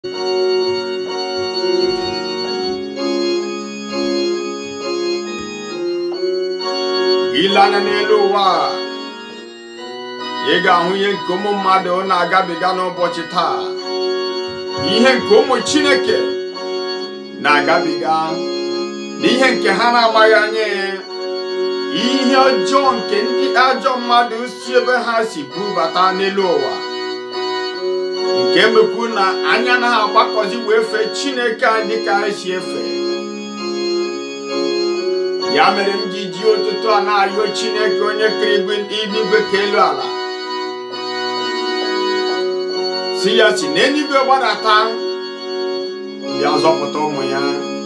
ile anya n'elu ụwa a, ị ga-ahụ ihe nke ụmụ mmadụ na-agabiga n'ụbọchị taa ihe nke ụmụ Chineke na-agabiga n'ihe nke ha na-agbaghị anya ya ihe ọjọọ nke ndị ajọ mmadụ si ebe ha si bubata n'elu ụwa nke mekwu na anya na ha agbakọzi wee fee Chineke a dịka ha si efe ya mere m ji ji ụtụtụ a na-arịọ Chineke onye kere igwe n'igwe ka elu ala si ya si n'eluigwe gbadata bịa zọpụta ụmụ ya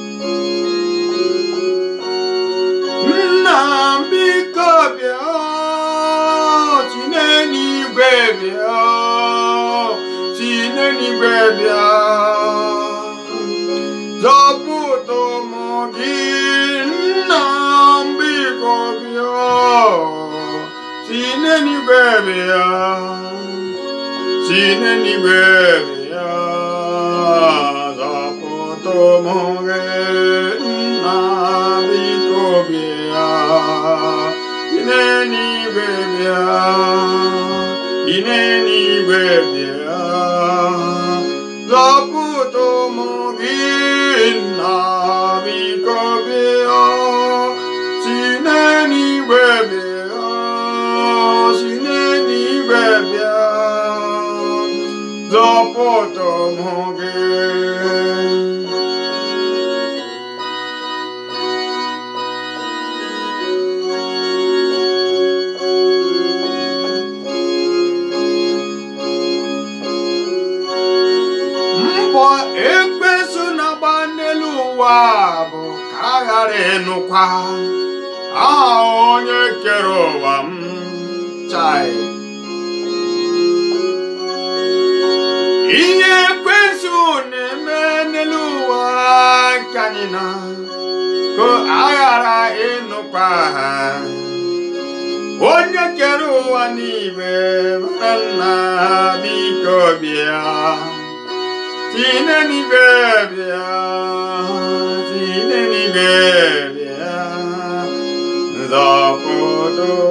nna m biko bịa si n'eluigwe bịa si n'eluigwe bịa zọpụta ụmụ gị nna m biko bịa si n'eluigwe bịa si n'eluigwe bịa zọpụta ụmụ gị nna biko bịa si n'eluigwe bịa si n'eluigwe bịa zọpụta ụmụ gị nna biko bịa si n'eluigwe bịa si n'eluigwe bịa zọpụta ụmụ gị mbọ ekpesu na-agba n'elu ụwa bụ ka a ghara ịnụkwa aha onye kere ụwa m chai ihe ekpesu na-eme n'elu ụwa ka anyị na ka a ghara ịnụkwa ha onye kere ụwa n'igwe bara nna biko bịa si n'eluigwe bịa si n'eluigwe bịa nzọpụta